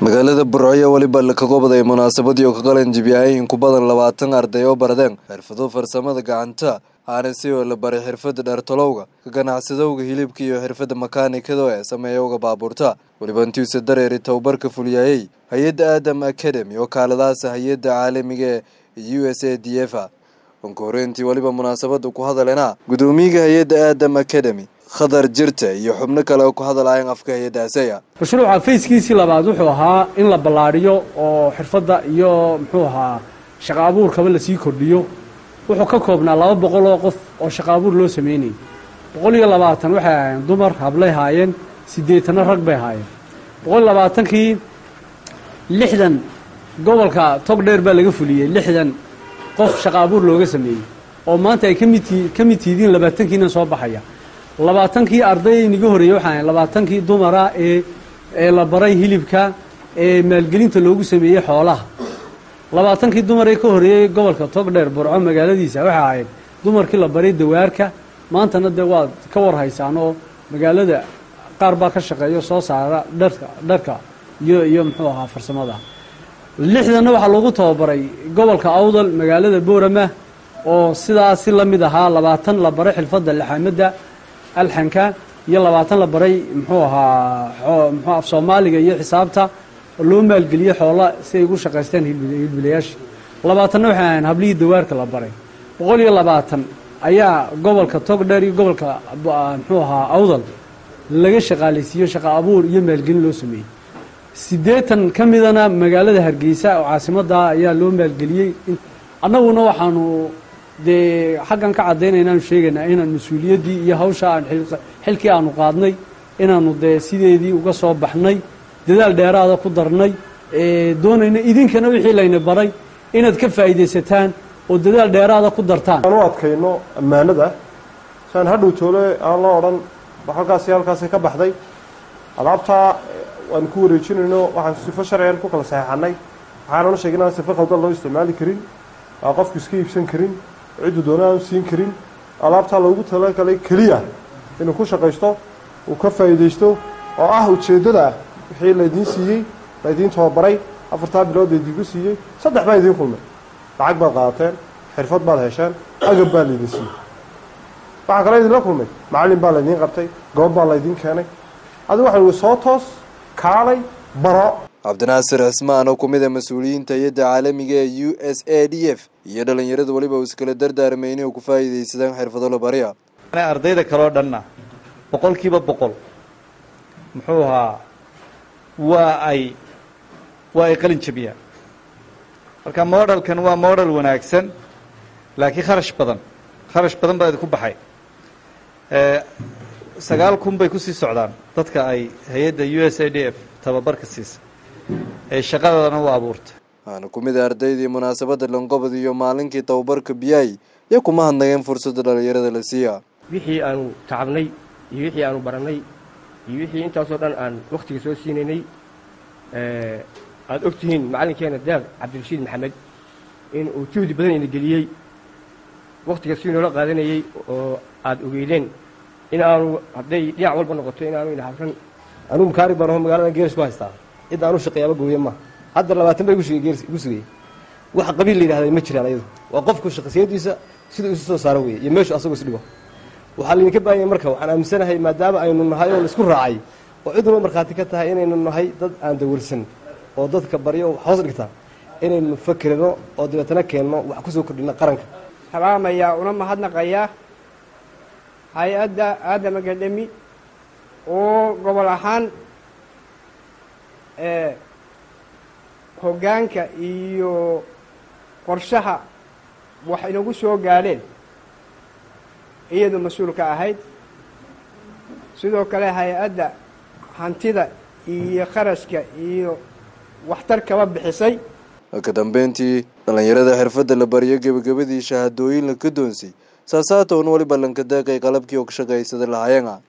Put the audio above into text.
magaalada burco weliba ka goobday munaasabadii oo ka qalan jibiyay in ku badan labaatan arday oo baradeen xirfado farsamada gacanta aana si oo la baray xirfada dheertolowga ka ganacsadowga hilibka iyo xirfada makaanikada ee sameeyowga baabuurta weliba intiisa dareeri tababarka fuliyayey hay-adda aadam academy oo kaaladaasa hay-adda caalamiga ee u s a d f a onka horeyntii weliba munaasabada ku hadalena gudoomiyaga hay-adda aadam academy khadar jirta iyo xubno kale oo ku hadalayan afka hay-addaasaya mashruuca fayskiisii labaad wuxuu ahaa in la ballaadhiyo oo xirfadda iyo muxuu ahaa shaqo abuurkaba lasii kordhiyo wuxuu ka koobnaa laba boqol oo qof oo shaqo abuur loo sameynayay boqol iyo labaatan waxay ahaayeen dumar hablay haayeen siddeetanna rag bay haayeen boqol iyo labaatankii lixdan gobolka togdheer baa laga fuliyey lixdan qof shaqo abuur looga sameeyey oo maanta ay kamid ka mid tihidiin labaatankiina soo baxaya labaatankii arday niga horreeyey waxaa ahayn labaatankii dumara ee ee la baray hilibka ee maalgelinta loogu sameeyey xoolaha labaatankii dumar ee ka horreeyey gobolka togdheer burco magaaladiisa waxay ahayd dumarkii la baray dawaarka maantana dee waad ka war haysaan oo magaalada qaar baa ka shaqeeyo soo saara dharka dharka iyo iyo muxuu ahaa farsamada lixdanna waxaa loogu tababaray gobolka awdal magaalada boorama oo sidaasi la mid ahaa labaatan la baray xilfadda laxaamadda alxanka iyo labaatan la baray muxuu ahaa mxuu af soomaaliga iyo xisaabta oo loo maalgeliyey xoola si ay ugu shaqaystaan hilbilayaashii labaatanna waxay ahayn hablihii dawaarka la baray boqol iyo labaatan ayaa gobolka togdheer iyo gobolka muxuu ahaa awdal laga shaqaalaysiiyo shaqo abuur iyo maalgelin loo sameeyey siddeetan ka midana magaalada hargeysa oo caasimadda ayaa loo maalgeliyey annaguna waxaanu dee xaggan ka caddaynaya inaanu sheegaynaa inaan mas-uuliyaddii iyo hawsha aan xilkii aanu qaadnay inaanu dee sideedii uga soo baxnay dadaal dheeraada ku darnay doonayna idinkana wixii layna baray inaad ka faa'iidaysataan oo dadaal dheeraada ku dartaan aan u adkayno ammaanada siaan hadhow toole aan loo odhan halkaasi halkaasi ka baxday alaabtaa waan ku wareejinayno waxaan sifo sharcigan ku kala saxeexanay waxaananu sheegay inaan sifo khaldan loo isticmaali karin aa qofku iska iibsan karin ciddu doona aanu siin karin alaabtaa loogu talagalay keliya inuu ku shaqaysto uu ka faa'iidaysto oo ah ujeeddada wixii laydiin siiyey laydiin tababaray afartaa bilood laydiinku siiyey saddex baa idiin kulmay lacag baad qaadateen xirfad baad hesheen agab baa laydin siiyey waxaa kaloo idinla kulmay macallin baa laydiin qabtay goob baa laydiin keenay adigu waxa ui soo toos kaalay baro cabdinaasir cismaan oo ku mid a mas-uuliyiinta hay-adda caalamiga ee u s a d f iyo dhalinyarada weliba uu iskala dardaarmay inay ku faa'iidaysadaan xirfado la barya ardayda kaleo dhanna boqolkiiba boqol muxuu ahaa waa ay waa ay qalin jabiyaan marka modelkan waa model wanaagsan laakiin kharash badan kharash badan baa idinku baxay sagaal kun bay kusii socdaan dadka ay hay-adda u s a d f tababarka siisa ee shaqadana u abuurta waxaana ku mid a ardaydii munaasabadda lanqobod iyo maalinkii tababarka biyay iyo kuma hadnageen fursadda dhalinyarada la siiya wixii aanu tacabnay iyo wixii aanu barannay iyo wixii intaasoo dhan aan wakhtiga soo siinaynay aada og tihiin macallinkeena daaq cabdirashiid maxamed in uu juhdi badan ina geliyey wakhtiga si noola qaadanayey oo aada ogeydeen in aanu hadday dhinac walba noqoto in aanu ina habran anugu makaari baan aho magaalada geeris ku haystaa cid aanu shaqeeyaaba gooya maaha hadda labaatan bay igu sugayey wax qabiil la yidhahda ma jiraan ayadu waa qofku shaqsiyadiisa siduu isu soo saaro weeye iyo meeshu asagu isdhigo waxaa laydinka baahanya marka waxaan aaminsanahay maadaama aynu nahay oo laisku raacay oo cidunoo markhaati ka tahay inaynu nahay dad aan dawarsan oo dadka baryo hoos dhigta inaynu fakerino oo dabeetana keenno wax kusoo kordhina qaranka salaamayaa una mahadnaqayaa hay-adda aadam academy oo gobol ahaan hoggaanka iyo qorshaha wax inagu soo gaadheen iyadu mas-uul ka ahayd sidoo kale hay-adda hantida iyo kharashka iyo waxtar kaba bixisay ka dambeyntii dhallinyarada xirfadda la bariyo gebagabadii shahaadooyin la ka doonsay saasaatoon weliba lanka daaqay qalabkii oo ka shaqaysada lahayana